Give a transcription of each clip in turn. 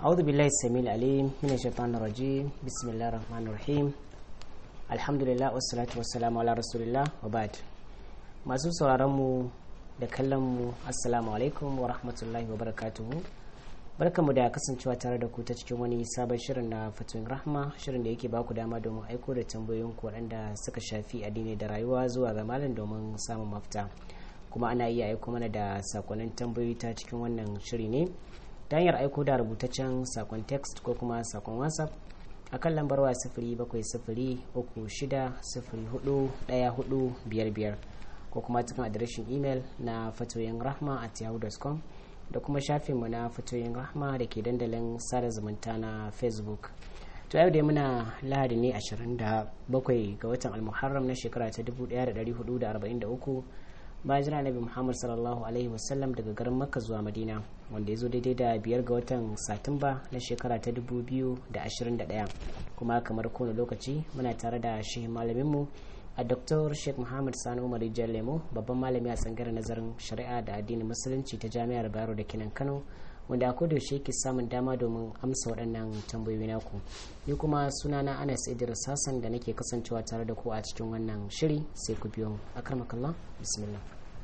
أعوذ بالله السميع العليم من الشيطان الرجيم بسم الله الرحمن الرحيم الحمد لله والصلاة والسلام على رسول الله وبعد masu sauraronmu da kallonmu assalamu alaikum wa rahmatullahi wa barakatuhu barkamu da kasancewa tare da ku ta cikin wani sabon shirin na fatoyin rahma shirin da yake baku dama domin aiko da tambayoyin ku waɗanda suka shafi addini da rayuwa zuwa ga malam domin samun mafita kuma ana iya aiko mana da sakonnin tambayoyi ta cikin wannan shiri ne ta hanyar aiko da rubutaccen sakon text ko kuma sakon whatsapp a kan lambar waya sifiri bakwai sifiri uku shida sifiri hudu ɗaya hudu biyar biyar ko kuma cikin adireshin imel na fatoyin rahma at yahoo.com da kuma shafinmu na fatoyin rahma da ke dandalin sada zumunta na facebook to yau dai muna lahadi ne 27 ga watan almuharram na shekara ta 1443 bayan jira nabi muhammad sallallahu alaihi wasallam daga garin makka zuwa madina wanda ya zo daidai da biyar ga watan satumba na shekara ta 2021 kuma kamar kowane lokaci muna tare da shi malaminmu a dr sheikh muhammad sani umar rijiyar lemo babban malami a tsangar nazarin shari'a da addinin musulunci ta jami'ar bayero da kinan kano wanda a kodayaushe yake samun dama domin amsa waɗannan tambayoyi naku ni kuma sunana anas idris hassan da nake kasancewa tare da ku a cikin wannan shiri sai ku biyo akarmakallah bismillah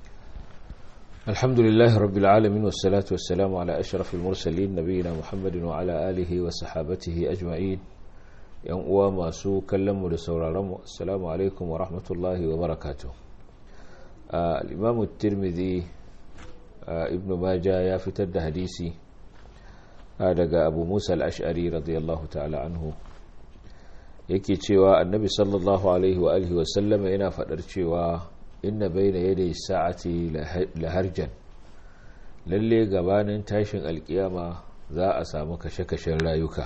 الحمد لله رب العالمين والصلاة والسلام على أشرف المرسلين نبينا محمد وعلى آله وصحابته أجمعين yan uwa masu kallonmu da sauraronmu assalamu alaikum wa rahmatullahi wa barakatuh al-imamu tirmidhi ibn maja ya fitar da hadisi daga abu musa al-ash'ari radiyallahu ta'ala anhu yake cewa annabi sallallahu alaihi wa alihi wasallama yana fadar cewa inna bayna yaday sa'ati laharjan lalle gabanin tashin alkiyama za a samu kashe-kashen rayuka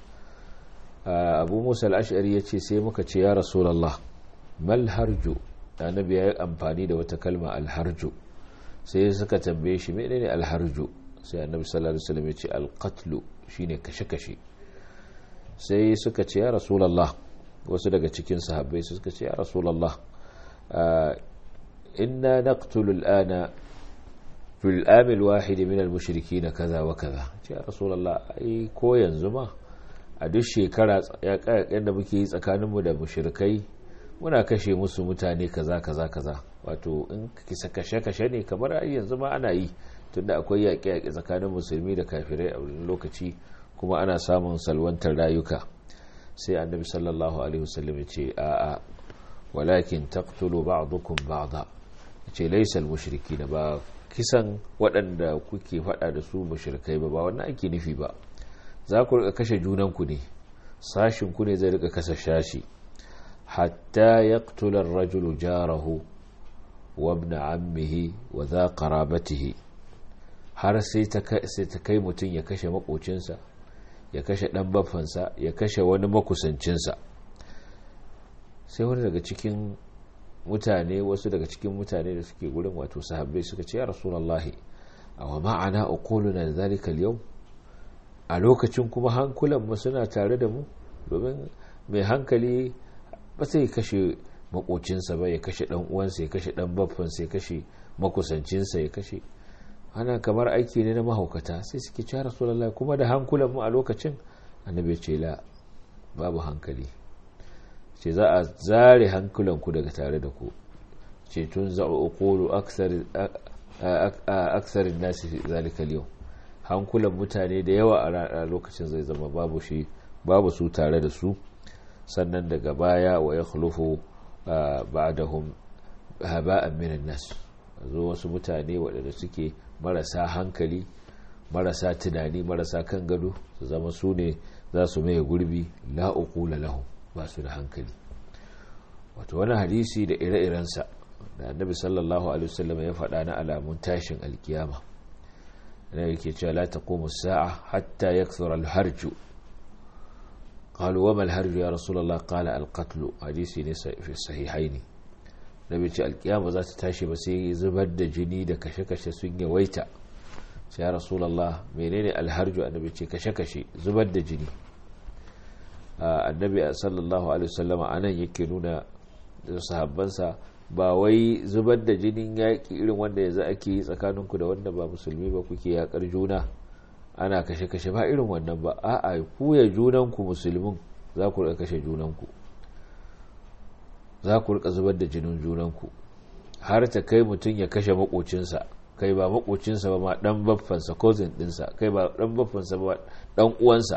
abu musa al'ashari ya ce sai muka ce ya rasulallah mal harju annabi ya yi amfani da wata kalma alharju sai suka tambaye shi mene ne alharju sai annabi sallallahu alaihi wasallam ya ce alqatlu shine kashe-kashe sai suka ce ya rasulallah wasu daga cikin sahabbai suka ce ya rasulallah inna naqtulu al'ana fil amil wahid min al-mushrikeen kaza wa kaza ce ya rasulallah ai ko yanzu ma a duk shekara yaƙaƙen da muke yi tsakaninmu da mushirikai muna kashe musu mutane kaza kaza kaza wato in kisa kashe-kashe ne kamar a yanzu ma ana yi tunda akwai yaƙe-yaƙe tsakanin musulmi da kafirai a wani lokaci kuma ana samun salwantar rayuka sai annabi sallallahu alaihi wasallam ya ce a'a walakin taqtulu ba'dukum ba'da ce laysa al-mushrikin ba kisan waɗanda kuke faɗa da su mushrikai ba ba wannan ake nufi ba za ku rika kashe junanku ne sashinku ne zai rika kasa shashi hatta yaqtula ar-rajulu jarahu wa ibn ammihi wa dha qarabatihi har sai ta kai mutum ya kashe makocinsa ya kashe dan baffansa ya kashe wani makusancinsa sai wani daga cikin mutane wasu daga cikin mutane da suke gurin wato sahabbai suka ce ya rasulullahi aw ma'ana uquluna dhalika al-yawm a lokacin kuma hankulanmu suna tare da mu domin mai hankali ba sai kashe makocinsa ba ya kashe dan uwansa ya kashe dan baffansa ya kashe makusancinsa ya kashe ana kamar aiki ne na mahaukata sai suke ci rasulallah kuma da hankulanmu a lokacin annabi ce la babu hankali ce za a zare hankulanku daga tare da ku ce tun za'u uqulu aksarin nasi zalika yau hankulan mutane da yawa a lokacin zai zama babu shi babu su tare da su sannan daga baya wa ya khulufu ba'dahum haba'an minan nas zo wasu mutane waɗanda suke marasa hankali marasa tunani marasa kan gado su zama su ne za su maye gurbi la uqula lahum ba su da hankali wato wani hadisi da ire-irensa da annabi sallallahu alaihi wasallam ya faɗa na alamun tashin alkiyama na yake cewa la taqumu as-sa'a hatta yakthura al-harju qalu wa ma al-harju ya rasulullah qala al-qatl hadisi ne fi sahihaini nabi ce alkiyama za ta tashi ba sai zubar da jini da kashe-kashe sun yawaita sai ya rasulullah menene al-harju annabi ce kashe-kashe zubar da jini annabi sallallahu alaihi wasallam anan yake nuna sahabbansa ba wai zubar da jinin yaƙi irin wanda yanzu ake yi tsakaninku da wanda ba musulmi ba kuke yaƙar juna ana kashe-kashe ba irin wannan ba a'a ku ya junanku musulmin za ku rika kashe junanku za ku rika zubar da jinin junanku har ta kai mutum ya kashe makocinsa kai ba makocinsa ba ma dan baffansa cousin dinsa kai ba dan baffansa ba dan uwansa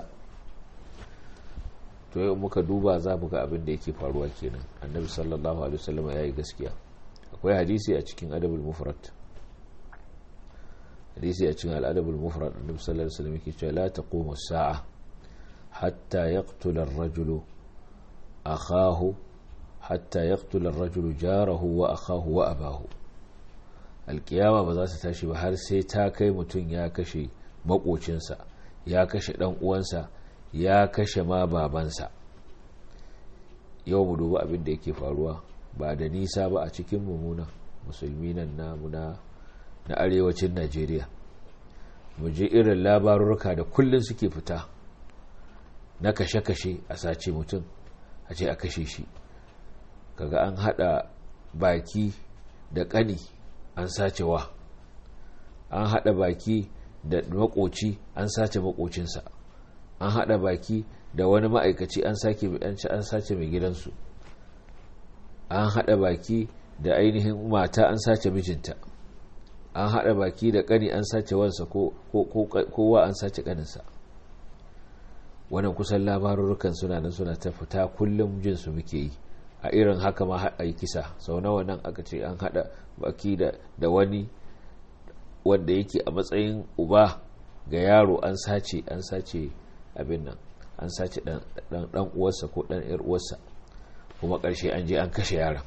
to yau muka duba za mu ga abin da yake faruwa kenan annabi sallallahu alaihi wasallam ya yi gaskiya akwai hadisi a cikin adabul mufrad hadisi a cikin al'adabul mufrad annabi sallallahu alaihi wasallam yake cewa la taqumu as-sa'a hatta yaqtula ar-rajulu akhahu hatta yaqtula ar-rajulu jarahu wa akhahu wa abahu alkiyama ba za ta tashi ba har sai ta kai mutum ya kashe makocinsa ya kashe dan uwansa ya kashe ma babansa yau mu duba abin da yake faruwa ba da nisa ba a cikin mummuna musulmi nan namu na na arewacin najeriya mu ji irin labarurruka da kullum suke fita na kashe-kashe a sace mutum a ce a kashe shi kaga an hada baki da kani an sace wa an hada baki da makoci an sace makocinsa an hada baki da wani ma'aikaci an sace mai gidansu an hada baki da ainihin mata an sace mijinta an hada baki da kani an sace wansa kowa an sace kaninsa wannan kusan labarurukan suna nan suna ta fita kullum jinsu muke yi a irin haka ma haɗa yi kisa sau nawa nan aka ce an haɗa baki da wani wanda yake a matsayin uba ga yaro an sace an sace abin nan an sace dan uwarsa ko dan yar uwarsa kuma ƙarshe an je an kashe yaron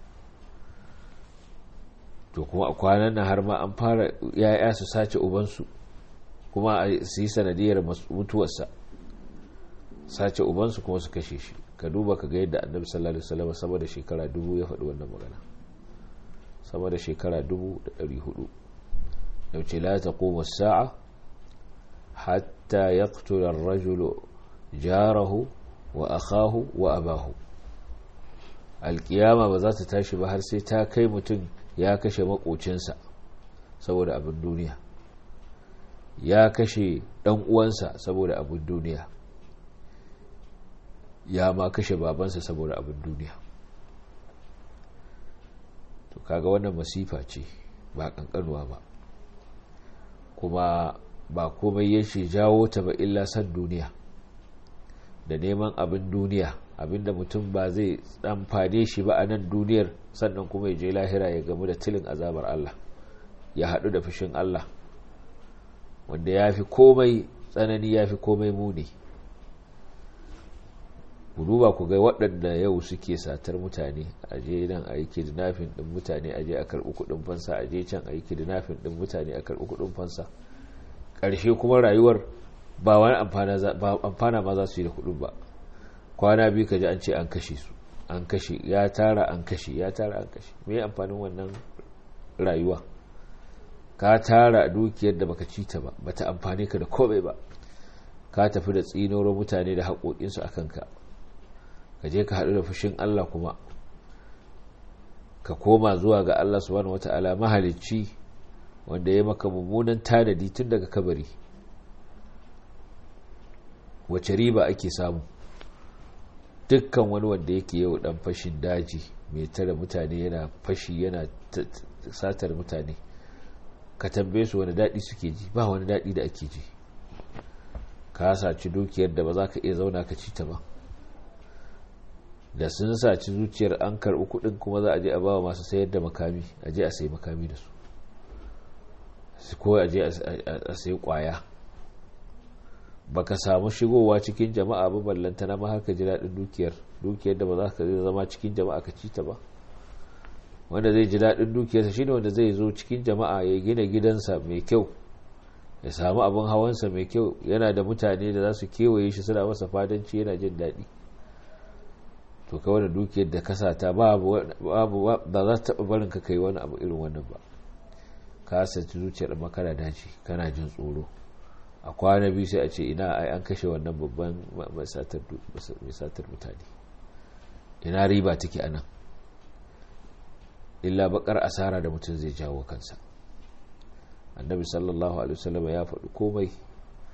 to kuma a kwanan nan har ma an fara yaya su sace ubansu kuma su yi sanadiyar mutuwarsa sace ubansu kuma su kashe shi ka duba ka ga yadda annabi sallallahu alaihi wasallam sama da shekara dubu ya faɗi wannan magana sama da shekara dubu da ɗari hudu da ce la taqumu as-sa'a hatta yaqtula ar-rajulu jarahu wa akhahu wa abahu alkiyama ba za ta tashi ba har sai ta kai mutum ya kashe makocinsa saboda abin duniya ya kashe dan uwansa saboda abin duniya ya ma kashe babansa saboda abin duniya to kaga wannan masifa ce ba kankanuwa ba kuma ba komai yake jawo ta ba illa san duniya da neman abin duniya abinda mutum ba zai amfane shi ba a nan duniyar sannan kuma ya je lahira ya gamu da tilin azabar Allah ya haɗu da fushin Allah wanda ya fi komai tsanani ya fi komai muni ku duba ku ga waɗanda yau suke satar mutane a je nan a yi kidnafin ɗin mutane a je a karɓi kuɗin fansa a je can a yi kidnafin ɗin mutane a karɓi kuɗin fansa ƙarshe kuma rayuwar ba wani amfana ma za su yi da kuɗin ba kwana biyu ka ji an ce an kashe su an kashe ya tara an kashe ya tara an kashe me amfanin wannan rayuwa ka tara dukiyar da baka ci ta ba bata amfane ka da komai ba ka tafi da tsinoro mutane da haƙoƙinsu a kanka ka je ka haɗu da fushin Allah kuma ka koma zuwa ga Allah subhanahu wata'ala mahalicci wanda ya maka mummunan tanadi tun daga kabari wace riba ake samu dukkan wani wanda yake yau dan fashin daji mai tare mutane yana fashi yana satar mutane ka tambaye su wani daɗi suke ji ba wani daɗi da ake ji ka saci dukiyar da ba za ka iya zauna ka ci ta ba da sun saci zuciyar an karɓi kuɗin kuma za a je a ba wa masu sayar da makami a je a sayi makami da su ko a je a sayi ƙwaya ba ka samu shigowa cikin jama'a ba ballanta na ma haka ji daɗin dukiyar dukiyar da ba za ka zama cikin jama'a ka ci ta ba wanda zai ji daɗin dukiyarsa shine wanda zai zo cikin jama'a ya gina gidansa mai kyau ya samu abin hawansa mai kyau yana da mutane da za su kewaye shi suna masa fadanci yana jin daɗi to ka wani dukiyar da ka sata babu ba za ta taɓa barin ka kai wani abu irin wannan ba ka saci zuciyar makana daji kana jin tsoro a kwana biyu sai a ce ina ai an kashe wannan babban mai satar mutane ina riba take anan illa bakar asara da mutum zai jawo kansa annabi sallallahu alaihi wasallam ya faɗi komai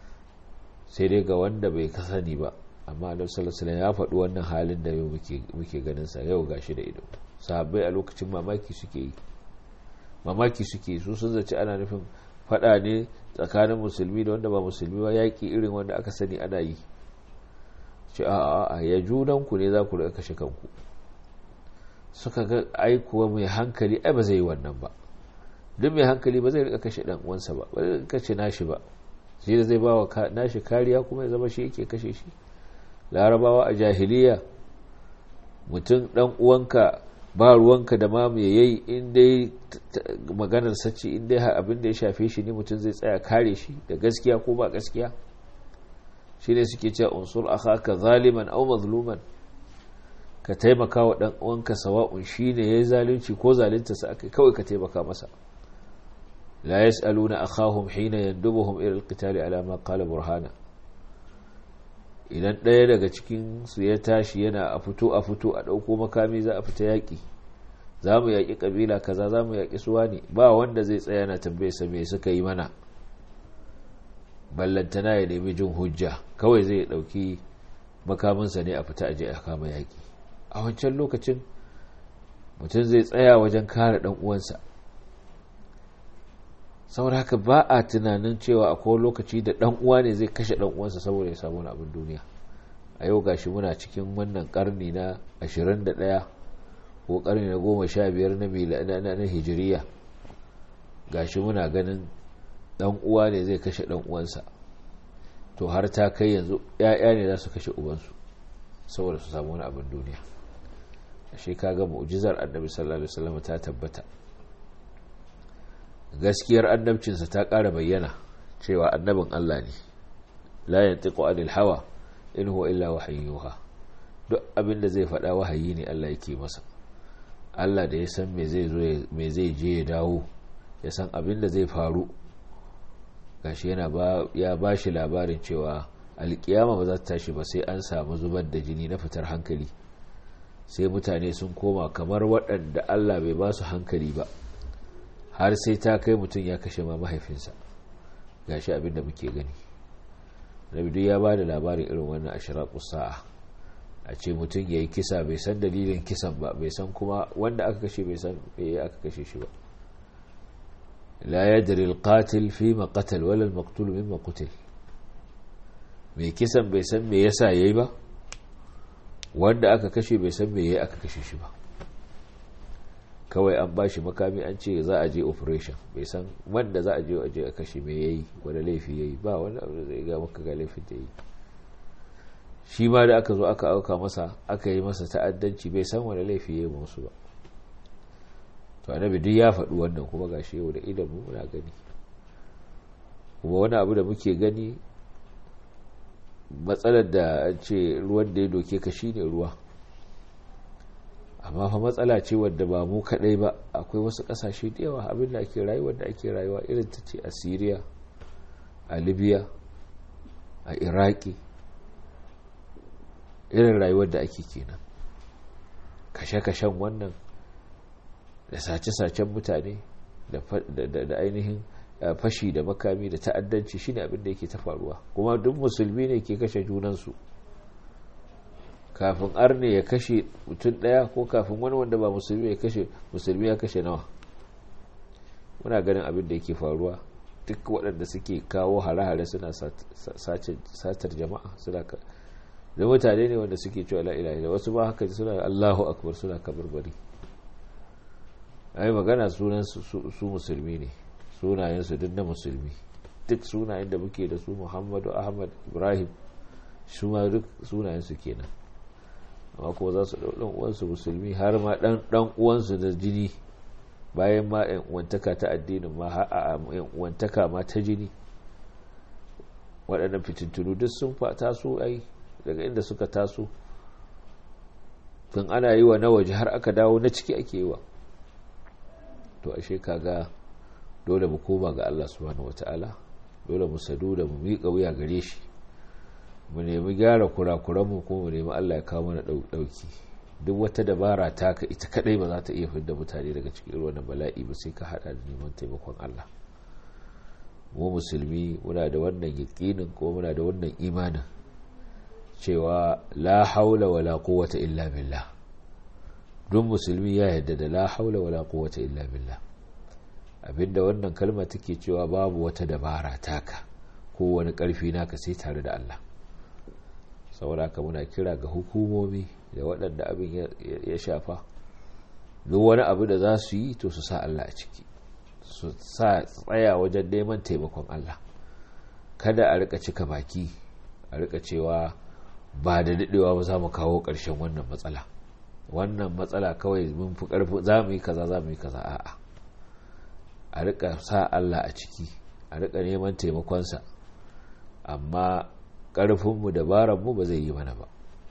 sai dai ga wanda bai kasani ba amma annabi sallallahu alaihi ya faɗi wannan halin da yau muke ganin sa yau gashi da ido sahabbai a lokacin mamaki suke yi mamaki suke su sun zaci ana nufin faɗa ne tsakanin musulmi da wanda ba musulmi ba yaƙi irin wanda aka sani ana yi ce a a ya junanku ne za ku rika kashe kanku suka ga aikuwa mai hankali ai ba zai yi wannan ba duk mai hankali ba zai rika kashe dan uwansa ba ba zai kashe nashi ba shi da zai bawa nashi kariya kuma ya zama shi yake kashe shi larabawa a jahiliya mutum dan uwanka ba ruwanka da ma me yayi in dai maganar sace in dai abin da ya shafe shi ne mutum zai tsaya kare shi da gaskiya ko ba gaskiya shine suke cewa unsur akhaka zaliman aw mazluman ka taimaka wa dan uwanka sawa'un shine yayi zalunci ko zalunta sa akai kawai ka taimaka masa la yasaluna akhahum hina yandubuhum ila alqitali ala ma qala burhana idan ɗaya daga cikin su ya tashi yana a fito a fito a ɗauko makami za a fita yaƙi za mu yaƙi ƙabila kaza za mu yaƙi suwa ne ba wanda zai tsaya na tambaye sa me suka yi mana ballantana ya nemi jin hujja kawai zai ɗauki makaminsa ne a fita aje a kama yaƙi a wancan lokacin mutum zai tsaya wajen kare ɗan uwansa saboda haka ba a tunanin cewa akwai lokaci da ɗan uwa ne zai kashe ɗan uwansa saboda ya samu abin duniya a yau gashi muna cikin wannan karni na 21 ko karni na 15 na na hijiriya gashi muna ganin ɗan uwa ne zai kashe ɗan uwansa to har ta kai yanzu ‘ya'ya ne za su kashe ubansu saboda su samu wani abin duniya ashe kaga mu'jizar annabi sallallahu alaihi wasallam ta tabbata gaskiyar annabcinsa ta ƙara bayyana cewa annabin Allah ne la yantiqu anil hawa in huwa illa wahayyuha duk abin da zai faɗa wahayi ne Allah yake masa Allah da ya san me zai zo me zai je ya dawo ya san abin da zai faru gashi yana ba ya bashi labarin cewa alkiyama ba za ta tashi ba sai an samu zubar da jini na fitar hankali sai mutane sun koma kamar waɗanda Allah bai ba su hankali ba har sai ta kai mutum ya kashe ma mahaifinsa gashi abin da muke gani nabi ya ba da labarin irin wannan ashiratu sa'a a ce mutum ya yi kisa bai san dalilin kisan ba bai san kuma wanda aka kashe bai san bai aka kashe shi ba la yadri al-qatil fi ma qatal wala al-maqtul mimma qutil mai kisan bai san me yasa yayi ba wanda aka kashe bai san me yayi aka kashe shi ba kawai an bashi makami an ce za a je operation bai san wanda za a je a je a kashe me yayi wanda laifi yayi ba wani abu da zai ga maka ga laifin da yi shi ma da aka zo aka auka masa aka yi masa ta'addanci bai san wani laifi yayi ba musu ba to annabi duk ya faɗi wannan kuma gashi yau da idan mu muna gani kuma wani abu da muke gani matsalar da an ce ruwan da ya doke ka shine ruwa amma fa matsala ce wadda ba mu kadai ba akwai wasu kasashe da yawa abin da ake rayuwa da ake rayuwa irin ta ce a syria a libya a iraki irin rayuwar da ake kenan kashe-kashen wannan da sace-sacen mutane da ainihin fashi da makami da ta'addanci shine abin da yake ta faruwa kuma duk musulmi ne ke kashe junansu kafin arne ya kashe mutum daya ko kafin wani wanda ba musulmi ya kashe musulmi ya kashe nawa muna ganin abin da yake faruwa duk waɗanda suke kawo hare-hare suna satar jama'a suna da mutane ne wanda suke cewa la'ila da wasu ba haka suna allahu akbar suna kabarbari ai magana sunan su musulmi ne sunayensu duk na musulmi duk sunayen da muke da su muhammadu ahmad ibrahim su ma duk sunayensu kenan amma kuma za su ɗan uwansu musulmi har ma ɗan uwansu da jini bayan ma yan uwantaka ta addinin ma a yan uwantaka ma ta jini waɗannan fitintunu duk sun taso ai daga inda suka taso tun ana yi wa na waje har aka dawo na ciki ake yi wa to ashe kaga dole mu koma ga Allah subhanahu wataala dole mu sadu da mu miƙa wuya gare shi mu nemi gyara kurakuranmu kuma mu nemi Allah ya kawo mana ɗauki duk wata dabara taka ita kadai ba za ta iya fidda mutane daga cikin wannan bala'i ba sai ka hada da neman taimakon Allah mu musulmi muna da wannan yaƙinin ko muna da wannan imanin cewa la haula wala quwwata illa billah duk musulmi ya yarda da la haula wala quwwata illa billah abinda wannan kalma take cewa babu wata dabara taka ko wani karfi naka sai tare da Allah saboda muna kira ga hukumomi da waɗanda abin ya shafa duk wani abu da za su yi to su sa Allah a ciki su sa tsaya wajen neman taimakon Allah kada a rika cika baki a rika cewa ba da daɗewa ba za mu kawo ƙarshen wannan matsala wannan matsala kawai mun fi ƙarfi za mu yi kaza za mu yi kaza a'a a rika sa Allah a ciki a rika neman taimakonsa amma ƙarfinmu dabararmu ba zai yi mana ba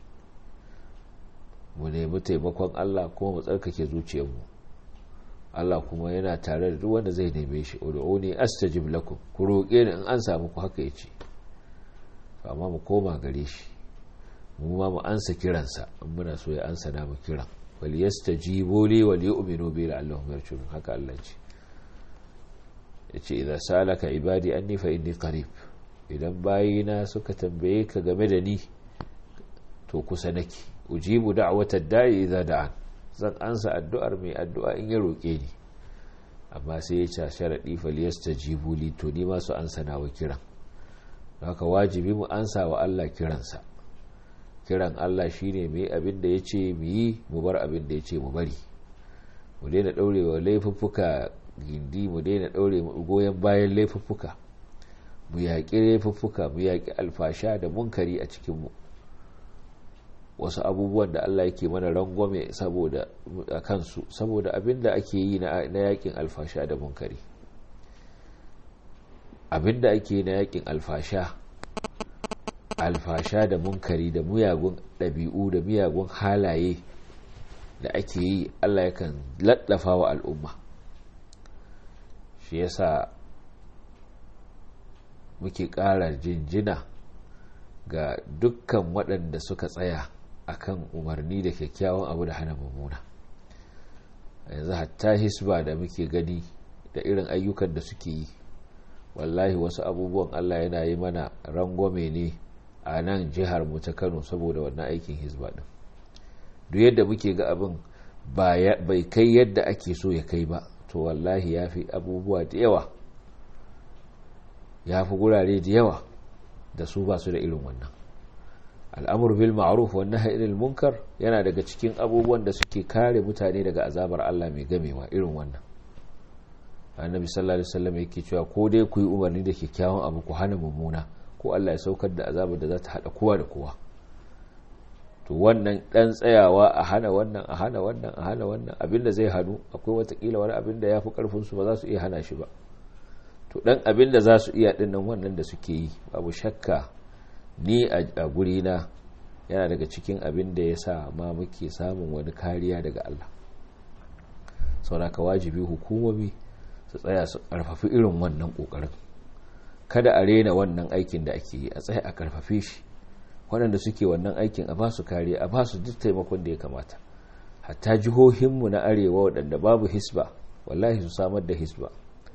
mu nemi taimakon Allah kuma mu tsarkake zuciyarmu Allah kuma yana tare da duk wanda zai neme shi ud'uni astajib lakum ku roƙe ni in an samu ku haka yace amma mu koma gare shi mu ma mu ansa kiransa in muna so ya ansa na mu kiran wal yastajibu li wal yu'minu bi la'allahum yarshudun haka Allah ce yace idza salaka ibadi anni fa inni qarib idan bayina suka tambaye ka game da ni to kusa nake ujibu da'watad da'i idza da'an zan ansa addu'ar mai addu'a in ya roke ni amma sai ya ce sharadi fal yastajibu li to ni ma su ansa nawa kiran haka wajibi mu ansa wa Allah kiransa kiran Allah shine mu yi abin da yace mu yi mu bar abin da yace mu bari mu daina daurewa laifuffuka gindi mu daina daure goyen bayan laifuffuka mu yaƙi laifuffuka mu yaƙi alfasha da munkari a cikinmu wasu abubuwan da Allah yake mana rangwame saboda a kansu saboda abin da ake yi na yaƙin alfasha da munkari abin da ake yi na yaƙin alfasha alfasha da munkari da miyagun ɗabi'u da miyagun halaye da ake yi Allah yakan laɗafa wa al'umma shi yasa muke ƙara jinjina ga dukkan waɗanda suka tsaya akan umarni da kyakkyawan abu da hana mummuna yanzu hatta hisba da muke gani da irin ayyukan da suke yi wallahi wasu abubuwan Allah yana yi mana rangwame ne a nan jihar mu ta Kano saboda wannan aikin hisba din duk yadda muke ga abin bai kai yadda ake so ya kai ba to wallahi ya fi abubuwa da yawa ya fi gurare da yawa da su ba su da irin wannan al'amur bil ma'ruf wa nahy anil munkar yana daga cikin abubuwan da suke kare mutane daga azabar Allah mai gamewa irin wannan annabi sallallahu alaihi wasallam yake cewa ko dai ku yi umarni da kyakkyawan abu ku hana mummuna ko Allah ya saukar da azabar da za ta hada kowa da kowa to wannan dan tsayawa a hana wannan a hana wannan a hana wannan abinda zai hadu akwai watakila wani abinda ya fi karfin su ba za su iya hana shi ba to dan abin da za su iya dinnan wannan da suke yi babu shakka ni a gurina yana daga cikin abin da ya sa ma muke samun wani kariya daga Allah sauraka wajibi hukumomi su tsaya su karfafi irin wannan kokarin kada a rena wannan aikin da ake yi a tsaya a karfafe shi waɗanda suke wannan aikin a ba su kariya a ba su duk taimakon da ya kamata hatta jihohinmu na arewa waɗanda babu hisba wallahi su samar da hisba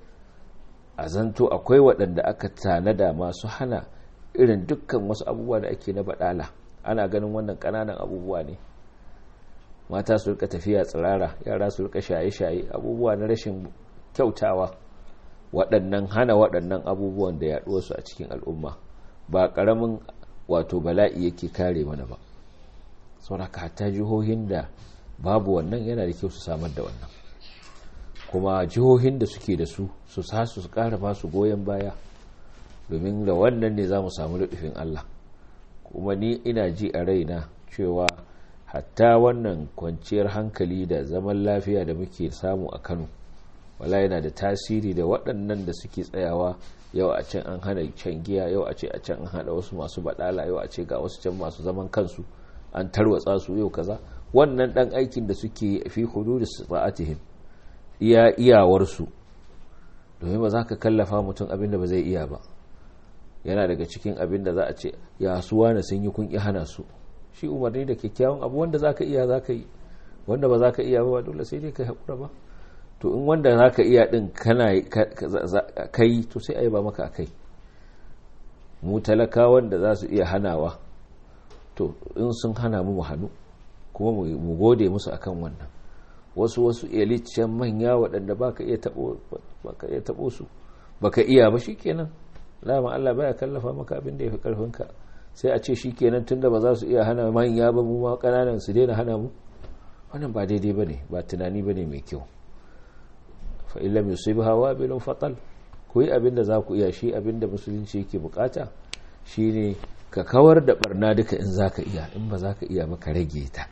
a zanto akwai waɗanda aka tanada masu hana irin dukkan wasu abubuwa da ake na baɗala ana ganin wannan ƙananan abubuwa ne mata su rika tafiya tsirara yara su rika shaye-shaye abubuwa na rashin kyautawa waɗannan hana waɗannan abubuwan da yaɗuwarsu a cikin al'umma ba ƙaramin wato bala'i yake kare mana ba sauraka hatta jihohin da babu wannan yana da kyau su samar da wannan kuma jihohin da suke da su su sa su kara ba su goyon baya domin da wannan ne za mu samu ludufin Allah kuma ni ina ji a raina cewa hatta wannan kwanciyar hankali da zaman lafiya da muke samu a Kano wala yana da tasiri da waɗannan da suke tsayawa yau a can an hana can giya yau a ce a can an hada wasu masu badala yau a ce ga wasu can masu zaman kansu an tarwatsa su yau kaza wannan dan aikin da suke fi hudud sa'atihim iya iyawarsu domin ba za ka kallafa mutum abinda ba zai iya ba yana daga cikin abin da za a ce ya suwa na sun yi kun hana su shi umarni da kyakkyawan abu wanda za ka iya za ka yi wanda ba za ka iya ba dole sai dai ka haƙura ba to in wanda za ka iya din kana kai to sai a yi ba maka a kai mu talakawan da za su iya hanawa to in sun hana mu mu hannu kuma mu gode musu akan wannan wasu wasu elite manya waɗanda ba ka iya taɓo su ba ka iya ba shi kenan lama Allah baya kallafa maka abin da ya fi ƙarfinka sai a ce shi kenan tunda ba za su iya hana manya ba mu ma ƙananan su daina hana mu wannan ba daidai ba ne ba tunani ba ne mai kyau fa'ilam yusuf hawa bilin fatal ku yi abin da za ku iya shi abin da musulunci yake bukata shine ka kawar da barna duka in za ka iya in ba za ka iya maka rage ta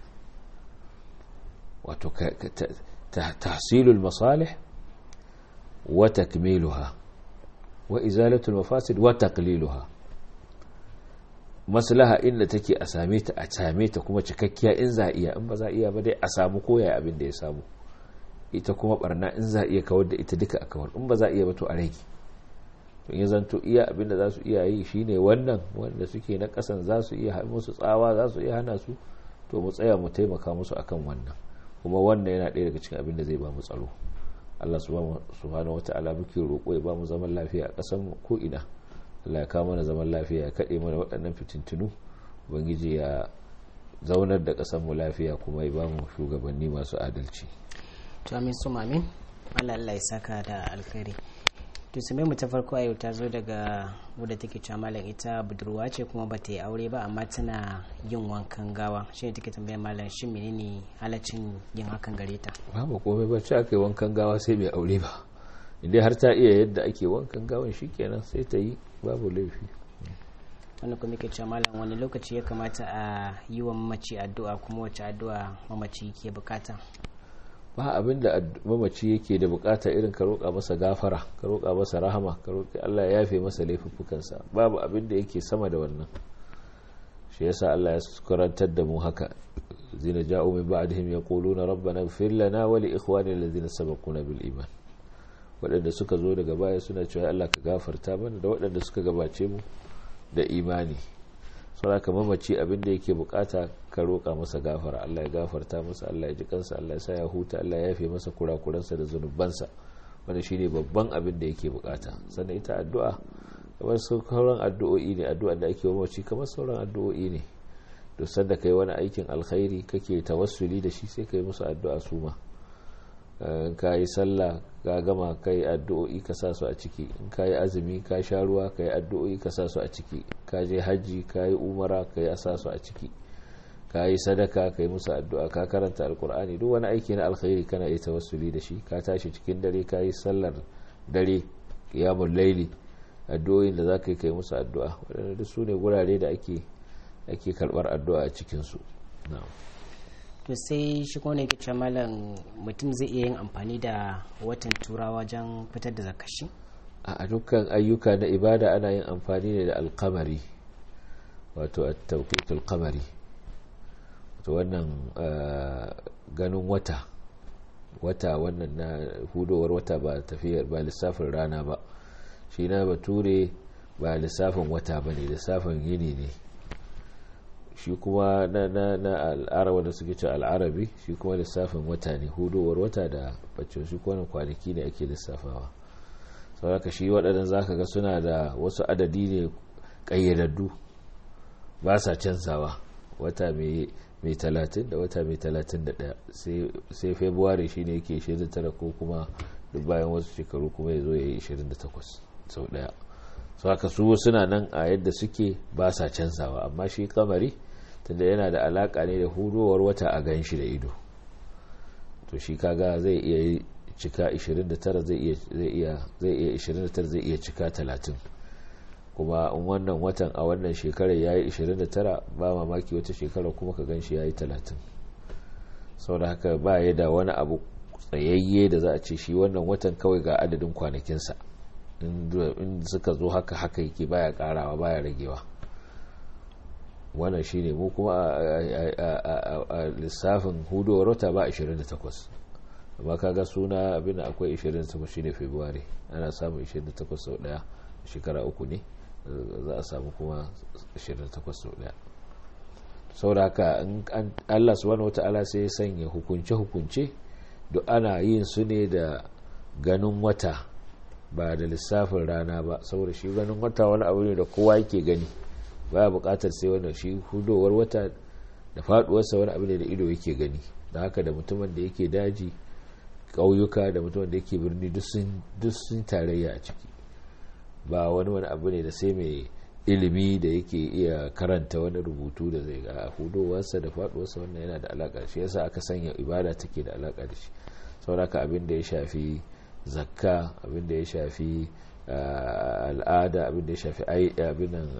wato tahsilul masalih wa takmiluha wa izalatul mafasid wa taqliluha maslaha inda take a same ta a same ta kuma cikakkiya in za iya in ba za iya ba dai a samu koya abin da ya samu ita kuma barna in za iya kawar da ita duka a kawar in ba za iya ba to a rage to ya zanto iya abin da za su iya yi shine wannan wanda suke na kasan za su iya musu tsawa za su iya hana su to mu tsaya mu taimaka musu akan wannan kuma wannan yana ɗaya daga cikin abin da zai ba mu tsaro Allah subhanahu wata'ala muke roƙo ya ba mu zaman lafiya a ƙasar mu ko ina Allah ya kawo mana zaman lafiya ya kaɗe mana waɗannan fitintunu ubangiji ya zaunar da ƙasar mu lafiya kuma ya ba mu shugabanni masu adalci to amin su mamin Allah Allah ya saka da alkhairi to sai mu ta farko a yau ta zo daga wadda take cewa malam ita budurwa ce kuma ba ta yi aure ba amma tana yin wankan gawa shi ne take tambayar malam shin menene halaccin yin hakan gare ta babu komai ba ce aka yi wankan gawa sai mai aure ba inda har ta iya yadda ake wankan gawan shikenan sai ta yi babu laifi wanda kuma yake cewa malam wani lokaci ya kamata a yi wa mamaci addu'a kuma wace addu'a mamaci ke bukata ba abin da mamaci yake da bukata irin ka roƙa masa gafara ka roƙa masa rahama ka roƙi Allah ya yafe masa laifuffukansa babu abin da yake sama da wannan shi yasa Allah ya karantar da mu haka zina ja'u min ba'dihim yaquluna rabbana ighfir lana wa li ikhwanina alladhina sabaquna bil iman waɗanda suka zo daga baya suna cewa Allah ka gafarta mana da waɗanda suka gabace mu da imani saboda mamaci abin da yake bukata ka roƙa masa gafara Allah ya gafarta masa Allah ya ji kansa Allah ya sa ya huta Allah ya yafe masa kurakuransa da zunubansa wanda shine babban abin da yake bukata sannan ita addu'a kamar sauran addu'o'i ne addu'a da ake mamaci kamar sauran addu'o'i ne to sanda kai wani aikin alkhairi kake tawassuli da shi sai kai musu addu'a su ma ka yi sallah ka gama ka yi addu'o'i ka sa su a ciki in ka yi azumi ka sha ruwa ka yi addu'o'i ka sa su a ciki ka je hajji ka yi umara ka yi sa su a ciki ka yi sadaka ka yi musu addu'a ka karanta alkur'ani duk wani aiki na alkhairi kana yi tawassuli da shi ka tashi cikin dare ka yi sallar dare qiyamul laili addu'o'in da za ka yi kai musu addu'a waɗanda duk su ne gurare da ake ake karɓar addu'a a cikinsu na'am to sai shi kone ke ce malam mutum zai iya yin amfani da watan turawa wajen fitar da zakashi a dukkan ayyuka na ibada ana yin amfani ne da alkamari wato a tauqitul kamari wato wannan ganin wata wata wannan na hudowar wata ba tafiyar ba lissafin rana ba shi na bature ba lissafin wata ba ne lissafin yini ne shi kuma na na na al'arawa da suke ce al'arabi shi kuma lissafin wata ne hudowar wata da bacci shi kuma kwanaki ne ake lissafawa sauraka shi waɗannan zaka ga suna da wasu adadi ne ƙayyadaddu ba sa canzawa wata mai talatin da wata mai talatin da ɗaya sai february shi ne yake 29 ko kuma duk bayan wasu shekaru kuma ya zo ya yi 28 sau ɗaya sauraka su suna nan a yadda suke ba sa canzawa amma shi kamari tunda yana da alaka ne da hudowar wata a gan shi da ido to shi kaga zai iya cika 29 zai iya zai iya zai iya 29 zai iya cika 30 kuma in wannan watan a wannan shekarar yayi 29 ba mamaki wata shekara kuma ka gan shi yayi 30 saboda haka ba ya da wani abu tsayayye da za a ce shi wannan watan kawai ga adadin kwanakinsa in suka zo haka haka yake baya karawa baya ragewa wannan shine mu kuma a lissafin hudowar wata ba 28 amma kaga suna abin akwai 28 shine february ana samun 28 sau daya shekara uku ne za a samu kuma 28 sau daya saboda haka Allah subhanahu wata'ala sai ya sanya hukunce-hukunce duk ana yin su ne da ganin wata ba da lissafin rana ba saboda shi ganin wata wani abu ne da kowa yake gani baya bukatar sai wannan shi hudowar wata da faduwarsa wani abu ne da ido yake gani da haka da mutumin da yake daji ƙauyuka da mutumin da yake birni duk sun tarayya a ciki ba wani wani abu ne da sai mai ilimi da yake iya karanta wani rubutu da zai ga hudowarsa da faduwarsa wannan yana da alaka shi yasa aka sanya ibada take da alaka da shi sauraka abin da ya shafi zakka abin da ya shafi al'ada abin da ya shafi abinan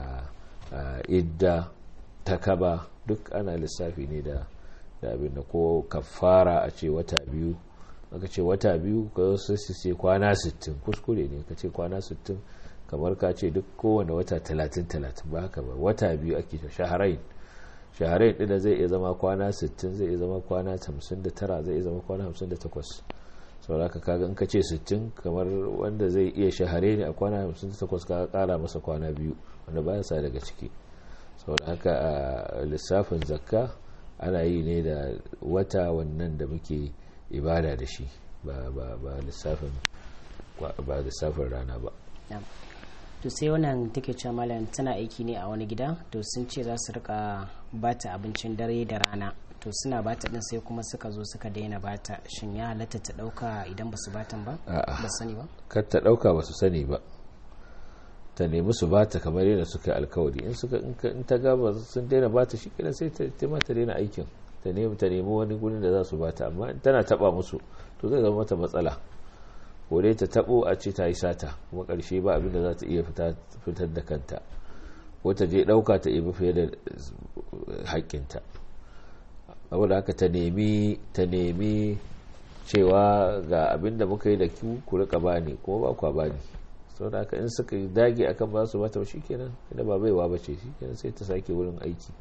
idda takaba duk ana lissafi ne da abin da ko kafara a ce wata biyu aka ce wata biyu ka su ce kwana 60 kuskure ne ka ce kwana 60 kamar ka ce duk kowane wata 30-30 ba haka ba wata biyu ake shaharain shaharain ɗin zai iya zama kwana 60 zai iya zama kwana 59 zai iya zama kwana 58 saboda ka kaga in ka ce 60 kamar wanda zai iya shahare ne a kwana 58 ka kara masa kwana biyu wanda baya sa daga ciki saboda haka a lissafin zakka ana yi ne da wata wannan da muke ibada da shi ba lissafin ba lissafin rana ba to sai wannan take cewa malam tana aiki ne a wani gida to sun ce za su rika bata abincin dare da rana to suna bata din sai kuma suka zo suka daina bata shin ya halatta ta dauka idan ba su batan ba ba sani ba kar ta dauka ba su sani ba ta nemi su bata kamar yadda suka alkawari in suka in ta ga sun daina bata shi kenan sai ta ma ta daina aikin ta nemi ta nemi wani gurin da za su bata amma in tana taba musu to zai zama mata matsala ko dai ta tabo a ce ta yi sata kuma karshe ba abin da za ta iya fitar da kanta ko ta je dauka ta ibi fiye da haƙƙinta saboda haka ta nemi ta nemi cewa ga abin da muka yi da ku ku rika bani kuma ba kwa bani saboda haka in suka dage akan ba su bata shi kenan ina ba baiwa ba ce shi kenan sai ta sake wurin aiki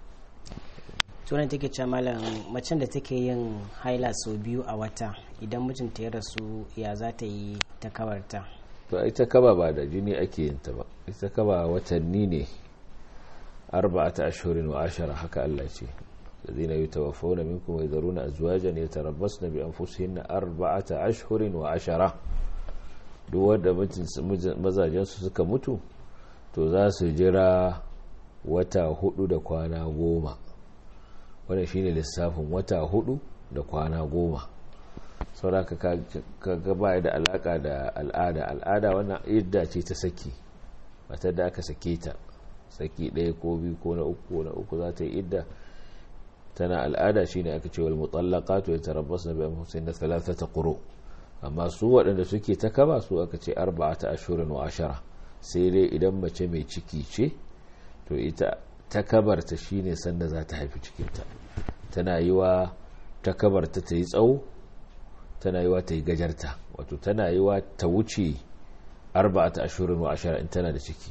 tunan take cewa malam macen da take yin haila sau biyu a wata idan mijinta ya rasu ya za ta yi ta kabarta to ita kaba ba da jini ake yin ta ba ita kaba watanni ne arba'ata ashhurin wa ashara haka Allah ce الذين يتوفون منكم ويذرون أزواجا يتربصن بأنفسهن أربعة أشهر وعشرة duk wanda mazajensu suka mutu to za su jira wata hudu da kwana goma wannan shine lissafin wata hudu da kwana goma sauraka ka gaba da alaka da al'ada al'ada wannan idda ce ta saki matar da aka sake ta saki ɗaya ko biyu ko na uku na uku za ta yi idda tana al'ada shine aka ce wal mutallaqatu yatarabbasna bi anfusihinna thalathata quru amma su waɗanda suke ta kaba su aka ce arba'ata ashhurin wa ashara sai dai idan mace mai ciki ce to ita ta kabarta shine sanda za ta haifi cikinta tana yi wa ta kabarta ta yi tsawo tana yi wa ta yi gajarta wato tana yi wa ta wuce arba'ata ashhurin wa ashara in tana da ciki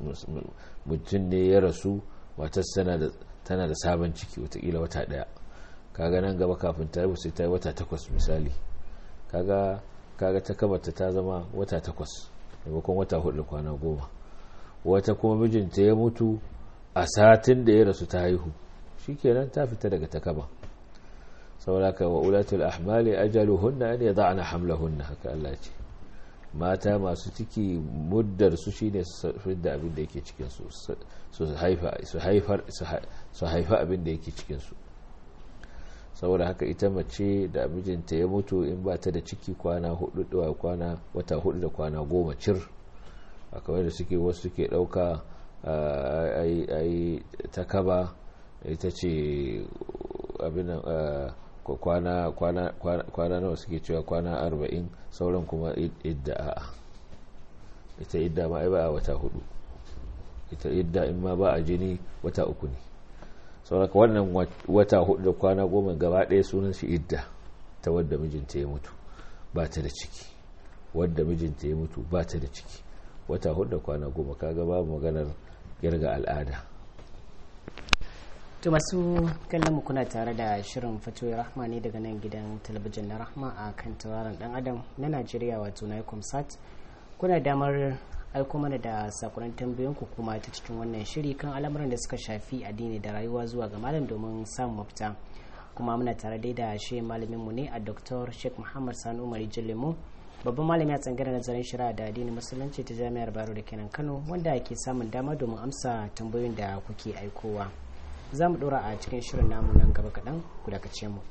mutum ne ya rasu matar tana da sabon ciki watakila wata daya kaga nan gaba kafin ta haihu sai ta yi wata takwas misali kaga kaga ta kabarta ta zama wata takwas maimakon wata hudu da kwana goma wata kuma mijinta ya mutu a satin da ya rasu ta haihu shikenan ta fita daga takaba sauraka wa ulatul ahmali ajaluhunna an yada'na hamlahunna haka Allah ce mata masu ciki muddar su shine su fidda abin da yake cikin su su haifa su haifar su haifa abin da yake cikin su saboda haka ita mace da mijinta ya mutu in ba ta da ciki kwana hudu da kwana wata hudu da kwana goma cir a kawai da suke wasu suke dauka ai ta kaba ita ce abinan kwana kwana kwana nawa suke cewa kwana arba'in sauran kuma idda a'a ita idda ma ai ba a wata hudu ita idda in ma ba a jini wata uku ne sauraka wannan wata hudu da kwana goma gaba ɗaya sunan shi idda ta wadda mijinta ya mutu ba ta da ciki wadda mijinta ya mutu ba ta da ciki wata hudu da kwana goma kaga babu maganar girga al'ada to masu kallon mu kuna tare da shirin fatoyi rahma ne daga nan gidan talabijin na rahma a kan tauraron dan adam na najeriya wato na sat kuna damar aiko mana da sakonin tambayoyin ku kuma ta cikin wannan shiri kan al'amuran da suka shafi addini da rayuwa zuwa ga malam domin samun mafita kuma muna tare dai da shi malamin mu ne a dr sheikh muhammad sani umar jillemu babban malami a tsangaren nazarin shari'a da addinin musulunci ta jami'ar baro da kenan kano wanda ke samun dama domin amsa tambayoyin da kuke aikowa za mu dora a cikin shirin namu nan gaba kaɗan ku dakace mu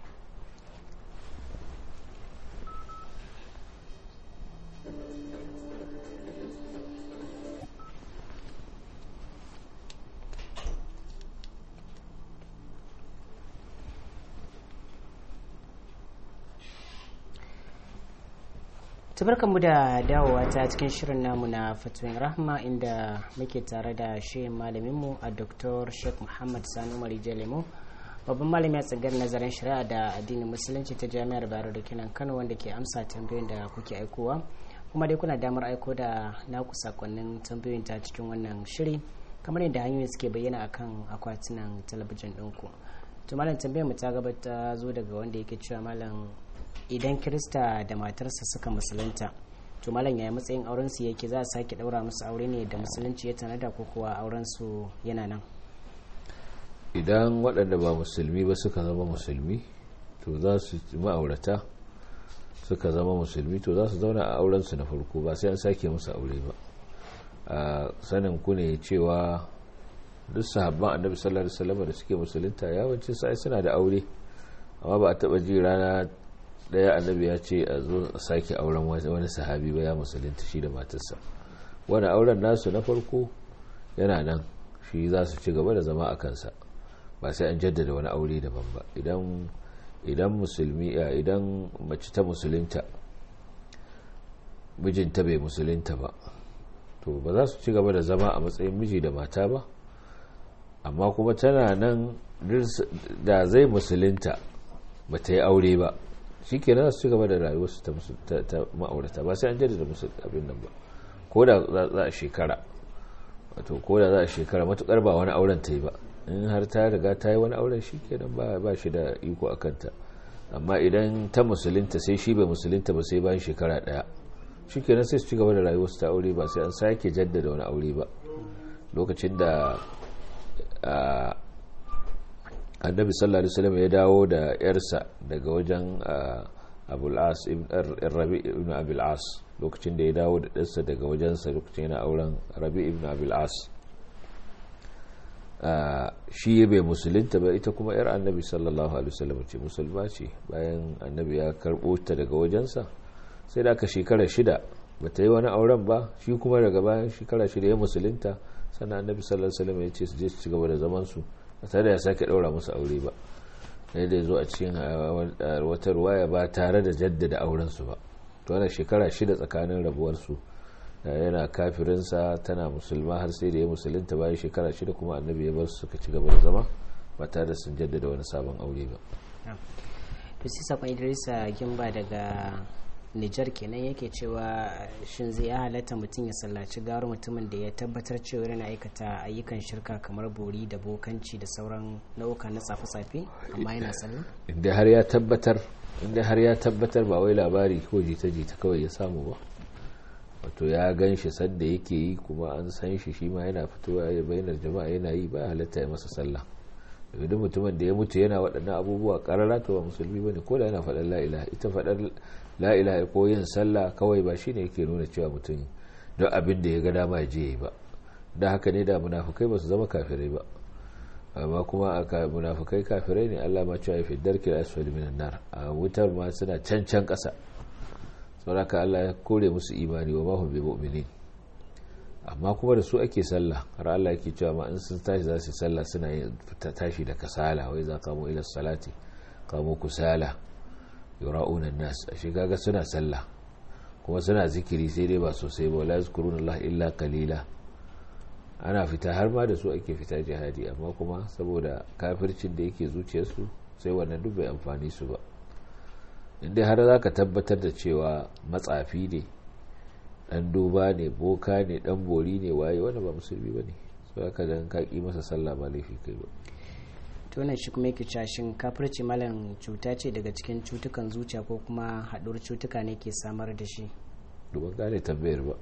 mu da dawowa ta cikin shirin namu na fatuwin rahma inda muke tare da shi malaminmu a dr sheikh muhammad sani umar jalemo babban malami a tsangar nazarin shari'a da addinin musulunci ta jami'ar bayero da kinan kano wanda ke amsa tambayoyin da kuke aikowa kuma dai kuna damar aiko da naku sakonnin tambayoyin ta cikin wannan shiri kamar yadda hanyoyi suke bayyana akan akwatunan talabijin ɗinku to malam tambayar mu ta gabata zo daga wanda yake cewa malam idan kirista da matarsa suka musulunta to malam yaya matsayin auren su yake za a sake daura musu aure ne da musulunci ya tanada ko kuwa auren su yana nan idan waɗanda ba musulmi ba suka zama musulmi to za su ma'aurata suka zama musulmi to za su zauna a auren su na farko ba sai an sake musu aure ba a sanin ku ne cewa duk sahabban annabi sallallahu alaihi wasallam da suke musulunta yawancin sai suna da aure amma ba a taba ji rana daya annabi ya ce a zo a sake auren wani sahabi ba ya musulunta shi da matarsa wani auren nasu na farko yana nan shi za su ci gaba da zama a kansa ba sai an jaddada wani aure daban ba idan idan musulmi idan mace ta musulunta mijinta bai musulunta ba to ba za su ci gaba da zama a matsayin miji da mata ba amma kuma tana nan da zai musulunta ba ta yi aure ba shi ke nan su ci gaba da rayuwarsu ta ma'aurata ba sai an jaddada musu abin nan ba ko da za a shekara wato ko da za a shekara matukar ba wani auren ta yi ba in har ta riga ta yi wani auren shi ke nan ba shi da iko a kanta amma idan ta musulunta sai shi bai musulunta ba sai bayan shekara daya shi ke nan sai su ci gaba da rayuwarsu ta aure ba sai an sake jaddada wani aure ba lokacin da annabi sallallahu alaihi wasallam ya dawo da yarsa daga wajen abul'as rabi ibn abil'as lokacin da ya dawo da ɗansa daga wajensa lokacin yana auren rabi ibn abil'as shi bai musulunta ba ita kuma yar annabi sallallahu alaihi wasallam ce musulma ce bayan annabi ya karɓo ta daga wajensa sai da aka shekara shida ba ta yi wani auren ba shi kuma daga bayan shekara shida ya musulunta sannan annabi sallallahu alaihi wasallam ya ce su je su ci gaba da zaman su ba tare da ya sake daura musu aure ba sai da zo a cikin wata ruwaya ba tare da jaddada auren su ba to wannan shekara shida tsakanin rabuwar su yana kafirinsa tana musulma har sai da ya musulunta bayan shekara shida kuma annabi ya bar su suka ci gaba da zama ba tare da sun jaddada wani sabon aure ba to sai sakon idrisa gimba daga nijar kenan yake cewa shin zai ya halatta mutum ya sallaci gawar mutumin da ya tabbatar cewa yana aikata ayyukan shirka kamar bori da bokanci da sauran nau'uka na tsafe-tsafe amma yana sallah inda har ya tabbatar inda har ya tabbatar ba wai labari ko jita-jita kawai ya samu ba wato ya gan shi sadda yake yi kuma an san shi shi ma yana fitowa ya bayyana jama'a yana yi ba halatta ya masa sallah duk mutumin da ya mutu yana waɗannan abubuwa ƙarara to ba musulmi bane ko da yana faɗar la ilaha ita faɗar la ilaha ko yin sallah kawai ba shine yake nuna cewa mutum don abin da ya ga dama ya je yi ba da haka ne da munafukai ba su zama kafirai ba amma kuma aka munafukai kafirai ne Allah ma cewa fi darki asfali minan nar a wutar ma suna can can ƙasa saboda Allah ya kore musu imani wa ma hum bi mu'minin amma kuma da su ake sallah har Allah yake cewa ma in sun tashi za su sallah suna yin tashi da kasala wai za kamo ila salati kamo kusala yura'una nas a shi kaga suna sallah kuma suna zikiri sai dai ba sosai ba la yazkuruna Allah illa qalila ana fita har ma da su ake fita jihadi amma kuma saboda kafircin da yake zuciyarsu sai wannan duk bai amfani su ba inda har za ka tabbatar da cewa matsafi ne dan duba ne boka ne dan bori ne waye wanda ba musulmi ba ne so haka dan ka ki masa sallah ba laifi kai ba to wannan shi kuma yake cashin kafirci malam cuta ce daga cikin cutukan zuciya ko kuma haɗuwar cutuka ne ke samar da shi duban gane tambayar ba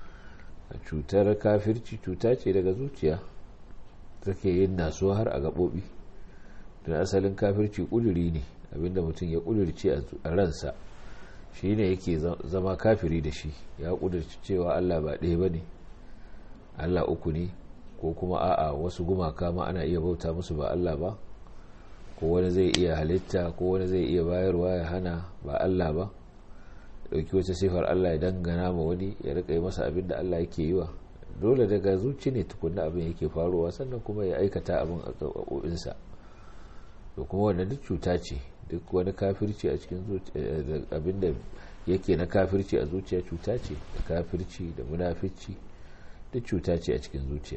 cutar kafirci cuta ce daga zuciya take yin nasuwa har a gaɓoɓi don asalin kafirci kuduri ne abinda mutum ya kudurce a ransa shi ne yake zama kafiri da shi ya kudurci cewa allah ba ɗaya ba ne allah uku ne ko kuma a'a wasu gumaka ma ana iya bauta musu ba allah ba ko wani zai iya halitta ko wani zai iya bayarwa ya hana ba allah ba ɗauki wata sifar allah ya dangana ma wani ya rika yi masa abin da allah yake yi wa dole daga zuci ne tukunna abin yake faruwa sannan kuma ya aikata abin a ƙaƙoƙinsa to kuma wannan duk cuta ce duk wani kafirci a cikin abin da yake na kafirci a zuciya cuta ce da kafirci da munafici duk cuta ce a cikin zuciya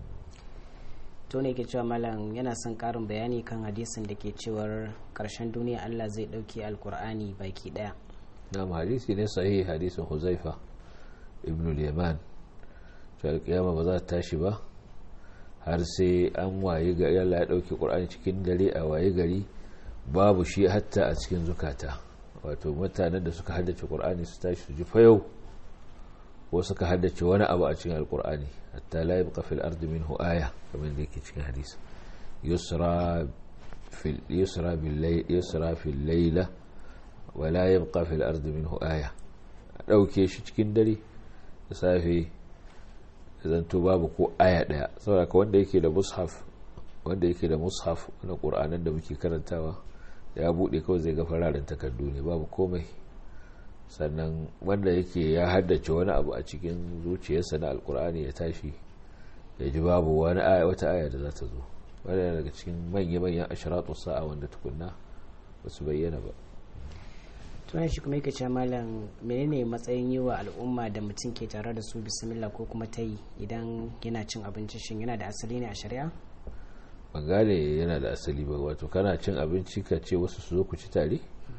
to ne ke cewa malam yana son karin bayani kan hadisin da ke cewar karshen duniya allah zai ɗauki alkur'ani baki ɗaya na hadisi ne sahihi hadisin huzaifa ibn al-yaman cewa kiyama ba za ta tashi ba har sai an waye gari Allah ya dauki Qur'ani cikin dare a waye gari babu shi hatta a cikin zukata wato mutanen da suka haddace Qur'ani su tashi su ji fayau ko suka haddace wani abu a cikin Al-Qur'ani hatta la yabqa fil ardi minhu aya kamar da yake cikin hadisi yusra fil yusra bil layl yusra fil layla wa la yabqa fil ardi minhu aya dauke shi cikin dare da safe zanto babu ko aya daya saboda ka wanda yake da mushaf wanda yake da mushaf na qur'anin da muke karantawa ya bude kawai zai ga fararen takardu ne babu komai sannan wanda yake ya haddace wani abu a cikin zuciyarsa na alkur'ani ya tashi ya ji babu wani aya wata aya da za ta zo wanda daga cikin manya-manyan ashiratu sa'a wanda tukunna ba su bayyana ba tunan shi kuma yake cewa malam menene matsayin yi wa al'umma da mutum ke tare da su bismillah ko kuma ta yi idan yana cin abinci shin yana da asali ne a shari'a ban gane yana da asali ba wato kana cin abinci ka ce wasu su zo ku ci tare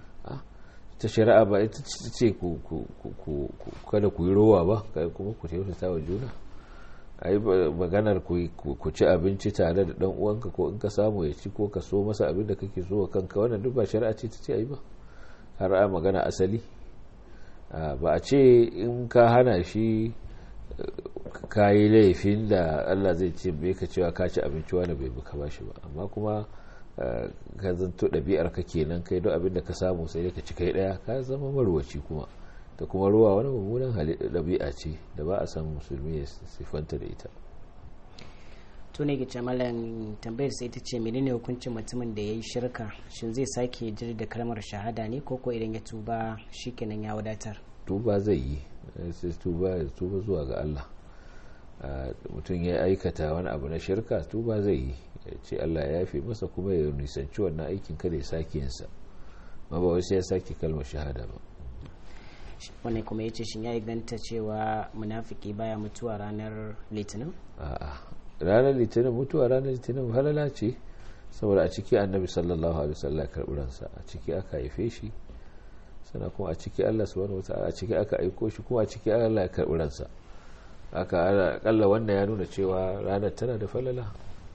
ta shari'a ba ita ce kada ku yi rowa ba kuma ku taimaka wa juna a yi maganar ku ci abinci tare da dan uwanka ko in ka samu ya ci ko ka so masa abin da kake so wa kanka wannan duk ba shari'a ce ta ce a yi ba har a magana asali ba a ce in ka hana shi ka yi laifin da allah zai ce bai ka cewa ka ci abinci wani bai buka ba shi ba amma kuma ka zanto ɗabi'ar ka kenan kai don abin da ka samu sai ka ci kai ɗaya ka zama marwaci kuma da kuma ruwa wani mummunan ɗabi'a ce da ba a san musulmi ya siffanta da ita tuni ga malam tambayar sai ta ce menene hukuncin mutumin da ya yi shirka shin zai sake jir da kalmar shahada ne ko ko idan ya tuba shikenan ya wadatar tuba zai yi sai tuba tuba zuwa ga Allah mutum ya aikata wani abu na shirka tuba zai yi ya ce Allah ya yafe masa kuma ya nisanci wannan aikin kada ya sake yinsa ma ba wasu ya sake kalmar shahada ba wannan kuma ya ce shin ya inganta cewa munafiki baya mutuwa ranar litinin a'a ranar litinin mutuwa ranar litinin halala ce saboda a ciki annabi sallallahu alaihi wasallam karɓi ransa a ciki aka haife shi sannan kuma a ciki Allah subhanahu wataala a ciki aka aiko shi kuma a ciki Allah ya karɓi ransa aka akalla wannan ya nuna cewa ranar tana da falala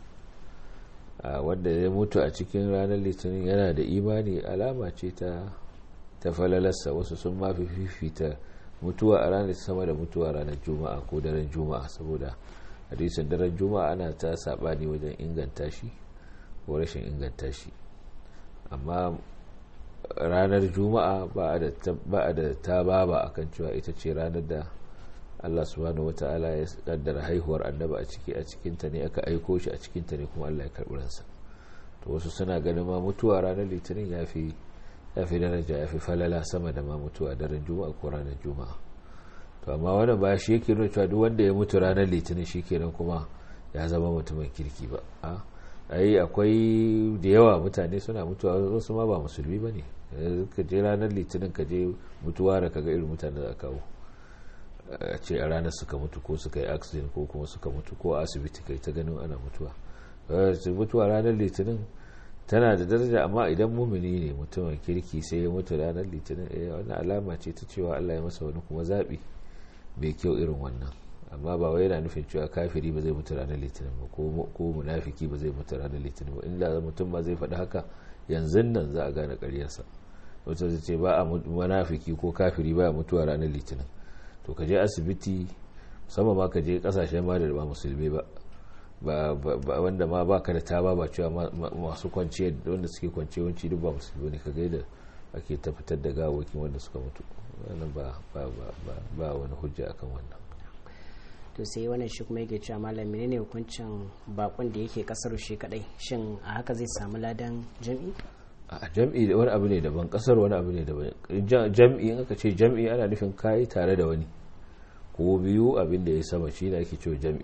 wanda ya mutu a cikin ranar litinin yana da imani alama ce ta ta falalarsa wasu sun mafi fifita mutuwa a ranar sama da mutuwa ranar juma'a ko daren juma'a saboda hadisin daren juma'a ana ta sabani wajen inganta shi ko rashin inganta shi amma ranar juma'a ba a da ta baba akan cewa ita ce ranar da Allah subhanahu wata'ala ya kaddara haihuwar annaba a ciki a cikinta ne aka aiko shi a cikinta ne kuma Allah ya karɓi ransa to wasu suna ganin ma mutuwa ranar litinin ya fi ya fi daraja ya fi falala sama da ma mutuwa daren juma'a ko ranar juma'a to amma wannan ba shi yake nuna cewa duk wanda ya mutu ranar litinin shi kenan kuma ya zama mutumin kirki ba a ai akwai da yawa mutane suna mutuwa wasu ma ba musulmi ba ne ka je ranar litinin ka je mutuwa da kaga irin mutane da kawo a ce a ranar suka mutu ko suka yi accident ko kuma suka mutu ko asibiti kai ta ganin ana mutuwa mutuwa ranar litinin tana da daraja amma idan mumini ne mutumin kirki sai ya mutu ranar litinin eh wannan alama ce ta cewa Allah ya masa wani kuma zaɓi mai kyau irin wannan amma ba wai yana nufin cewa kafiri ba zai mutu ranar litinin ba ko munafiki ba zai mutu ranar litinin ba inda mutum ma zai faɗi haka yanzu nan za a gane ƙaryarsa wata zai ce ba a munafiki ko kafiri ba mutuwa ranar litinin to ka je asibiti musamman ma ka je kasashen ma da ba musulmi ba wanda ma baka da taba ba cewa masu kwanciya wanda suke kwanciya wanci duk ba musulmi ne ka gaida ake tabbatar da gawakin wanda suka mutu wannan ba wani hujja akan wannan to sai wannan shi kuma yake cewa malam menene hukuncin bakon da yake kasar shi kadai shin a haka zai samu ladan jam'i a jam'i da wani abu ne daban kasar wani abu ne daban jam'i in aka ce jam'i ana nufin kayi tare da wani ko biyu abin da ya sama shi ne ake cewa jam'i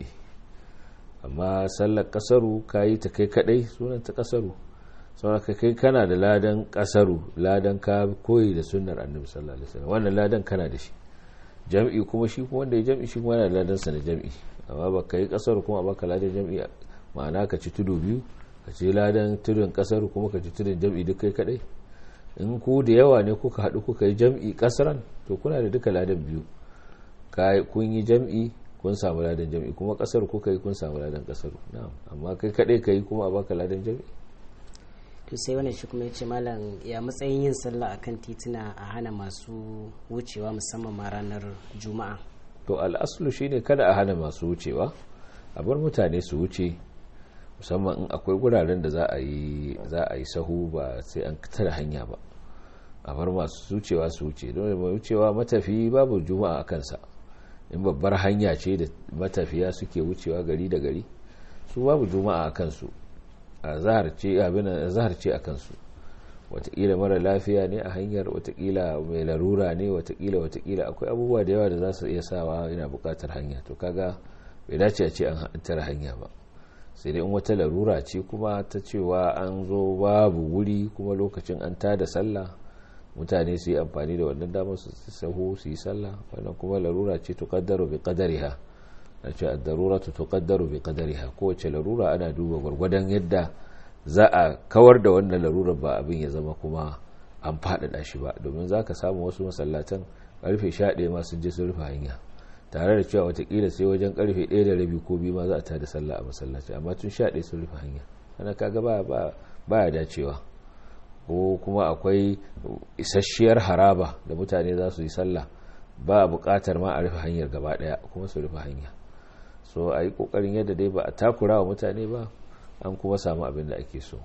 amma sallar kasaru kayi ta kai kadai sunan ta kasaru sauran ka kai kana da ladan kasaru ladan ka koyi da sunnar annabi sallallahu alaihi wasallam wannan ladan kana da shi jam'i kuma shi kuma wanda ya jam'i shi kuma yana da ladan sa na jam'i amma ba ka yi kasaru kuma baka ladan jam'i ma'ana ka ci tudu biyu ka ci ladan tudun kasaru kuma ka ci tudun jam'i duk kai kadai in ku da yawa ne kuka haɗu kuka yi jam'i kasaran to kuna da duka ladan biyu kun yi jam'i kun samu ladan jam'i kuma kasar kuka yi kun samu ladan kasaru na'am amma kai kadai ka yi kuma a baka ladan jam'i to sai wani shi kuma ya ce malam ya matsayin yin sallah akan tituna a hana masu wucewa musamman ma ranar juma'a to al'aslu shine kada a hana masu wucewa a bar mutane su wuce musamman in akwai guraren da za a yi za a yi sahu ba sai an tara hanya ba a bar masu wucewa su wuce don mai wucewa matafi babu juma'a a kansa in babbar hanya ce da matafiya suke wucewa gari da gari su babu juma'a a kansu a zahar ce a kansu watakila mara lafiya ne a hanyar watakila mai larura ne watakila watakila akwai abubuwa da yawa da za su iya sawa yana bukatar hanya to kaga bai dace a ce an tara hanya ba sai dai in wata larura ce kuma ta cewa an zo babu wuri kuma lokacin an tada sallah mutane su yi amfani da wannan damar su sahu su yi sallah wannan kuma larura ce tuqaddaru bi qadariha a ce ad-darura tuqaddaru bi qadariha kowace larura ana duba gwargwadon yadda za a kawar da wannan larurar ba abin ya zama kuma an faɗaɗa shi ba domin za ka samu wasu masallatan karfe 11 ma sun je sun rufe hanya tare da cewa watakila sai wajen karfe 1 da rabi ko biyu ma za a tada sallah a masallaci amma tun 11 sun rufe hanya ana kaga ba ba ya dacewa ko kuma akwai isasshiyar haraba da mutane za su yi sallah ba a buƙatar ma a rufe hanyar gaba ɗaya kuma su rufe hanya so a yi ƙoƙarin yadda dai ba a takura wa mutane ba an kuma samu abin da ake so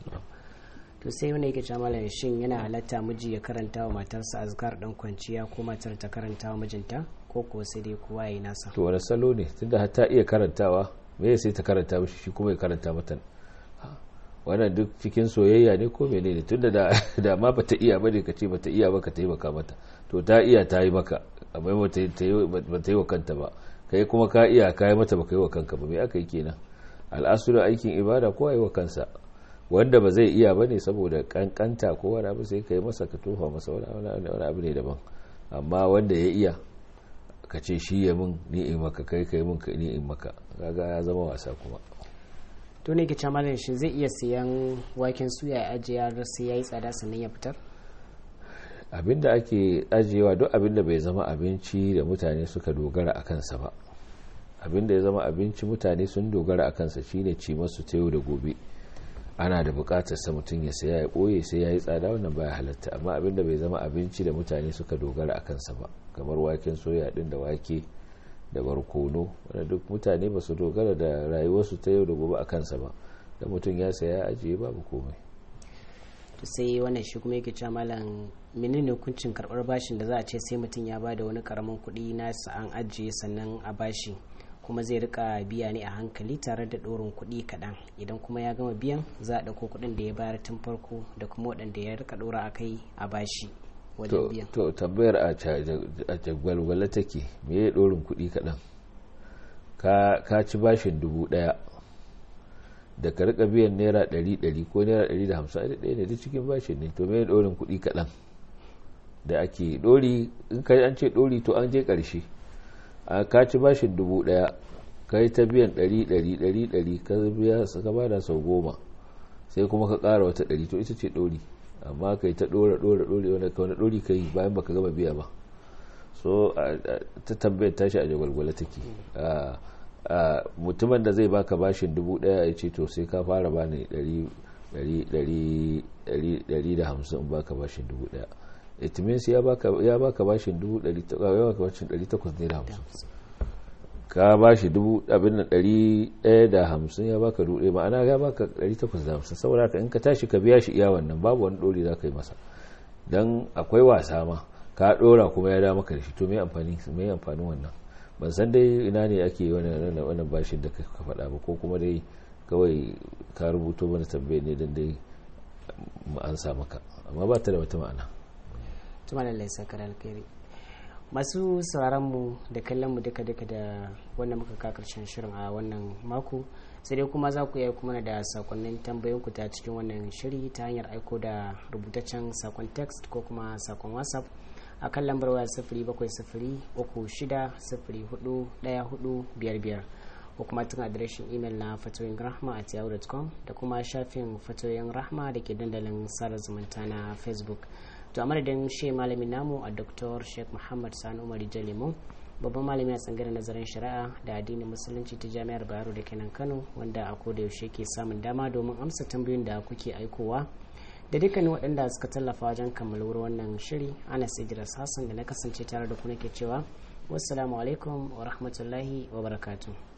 to sai wani yake cewa malam shin yana halatta miji ya karanta wa matarsa azkar dan kwanciya ko matar ta karanta wa mijinta ko kuwa sai dai kowa yayi nasa to wani salo ne tunda har ta iya karantawa me sai ta karanta mishi shi kuma ya karanta mata wannan duk cikin soyayya ne ko menene tunda da da ma bata iya bane ka ce bata iya ba ka taimaka mata to ta iya ta yi maka amma bata yi wa kanta ba kai kuma ka iya ka yi mata baka yi wa kanka ba me aka yi kenan al'asulu aikin ibada ko yi wa kansa wanda ba zai iya bane saboda kankanta ko wani abu sai ka yi masa ka tofa masa wani abu ne daban amma wanda ya iya ka ce shi ya min ni in maka kai kai min ni in maka kaga ya zama wasa kuma to ne ke camalin shi zai iya siyan waken suya ya ajiye har sai ya yi tsada sannan ya fitar abinda ake ajiyewa duk abinda bai zama abinci da mutane suka dogara a kansa ba abinda ya zama abinci mutane sun dogara a kansa shine ci masu ta yau da gobe ana da bukatar sa mutum ya saya ya boye sai ya yi tsada wannan baya halatta amma abinda bai zama abinci da mutane suka dogara a kansa ba kamar waken soya din da wake da barkono wanda duk mutane ba su dogara da rayuwarsu ta yau da gobe a kansa ba da mutum ya saya ya ajiye babu komai to sai wannan shi kuma yake cewa malam menene hukuncin karbar bashin da za a ce sai mutum ya bada wani karamin kuɗi na an ajiye sannan a bashi kuma zai rika biya ne a hankali tare da ɗorin kuɗi kaɗan idan kuma ya gama biyan za a ɗauko kuɗin da ya bayar tun farko da kuma waɗanda ya rika ɗora a kai a bashi wajen biyan to tambayar a jagwalwala take me ya ɗorin kuɗi kaɗan ka ci bashin dubu ɗaya da ka rika biyan naira ɗari ɗari ko naira ɗari da hamsin da ɗaya ne duk cikin bashin ne to me ya ɗorin kuɗi kaɗan da ake ɗori in ka an ce ɗori to an je ƙarshe a ka ci bashin dubu ɗaya ka yi ta biyan ɗari ɗari ɗari ɗari ka biya ka bada sau goma sai kuma ka ƙara wata ɗari to ita ce ɗori amma ka yi ta ɗora ɗora ɗori wanda ka wani ɗori ka yi bayan baka gama biya ba so ta tambayar tashi a jagwalgwala take mutumin da zai baka bashin dubu ɗaya ya ce to sai ka fara bani ɗari da hamsin in baka bashin dubu ɗaya it means ya baka bashin dubu ɗari takwas ne da hamsin ka ba shi dubu abin da ɗari ɗaya da hamsin ya baka dubu ɗaya ma'ana ya baka ɗari takwas da hamsin saboda ka in ka tashi ka biya shi iya wannan babu wani ɗori za ka yi masa don akwai wasa ma ka ɗora kuma ya da maka da shi to mai amfani mai amfanin wannan ban san dai ina ne ake wannan bashin da ka faɗa ba ko kuma dai kawai ka rubuto mana tambaye ne don dai an sa maka amma ba ta da wata ma'ana tuma da laisa alkhairi masu sauraron mu da kallon mu duka duka da wannan muka ka karshen shirin a wannan mako sai dai kuma za ku iya kuma da sakonnin tambayoyinku ta cikin wannan shiri ta hanyar aiko da rubutaccen sakon text ko kuma sakon whatsapp a kan lambar waya sifiri bakwai sifiri uku shida sifiri hudu daya hudu biyar biyar ko kuma tun adireshin imel na fatoyin rahma a yahoo.com da kuma shafin fatoyin rahma da ke dandalin sada zumunta na facebook to a madadin shi malamin namu a dr sheikh muhammad sani umar jalimo babban malami a tsangaren nazarin shari'a da addinin musulunci ta jami'ar bayero da kenan kano wanda a koda yaushe ke samun dama domin amsa tambayoyin da kuke aikowa da dukkanin waɗanda suka tallafa wajen kammaluwar wannan shiri ana idris hassan da na kasance tare da ku nake cewa wassalamu alaikum wa rahmatullahi wa barakatuh